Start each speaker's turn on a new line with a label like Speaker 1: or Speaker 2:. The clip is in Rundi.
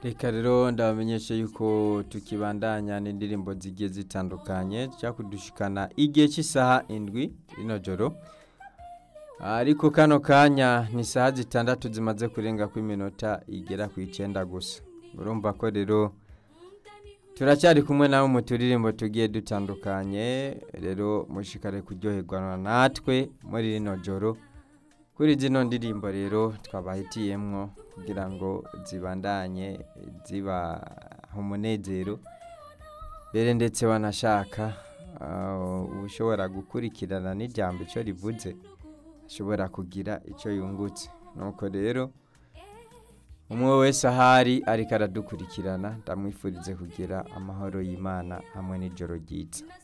Speaker 1: reka rero ndabamenyesha yuko tukibandanya n'indirimbo zigiye zitandukanye zijya kudushikana igihe cy'isaha indwi rino joro ariko kano kanya ni isaha zitandatu zimaze kurenga ku iminota igera ku icyenda gusa urumva ko rero turacyari kumwe nawe mu turirimbo tugiye dutandukanye rero mushikare kuryoherwa natwe muri rino joro kuri zino ndirimbo rero twabahitiyemwo kugira ngo zibandanye zibaha umunezero mbere ndetse wanashaka ushobora gukurikirana n'ijambo icyo rivuze ashobora kugira icyo yungutse nuko rero umwe wese ahari ariko aradukurikirana ndamwifurize kugira amahoro y'imana hamwe n'ijoro ryiza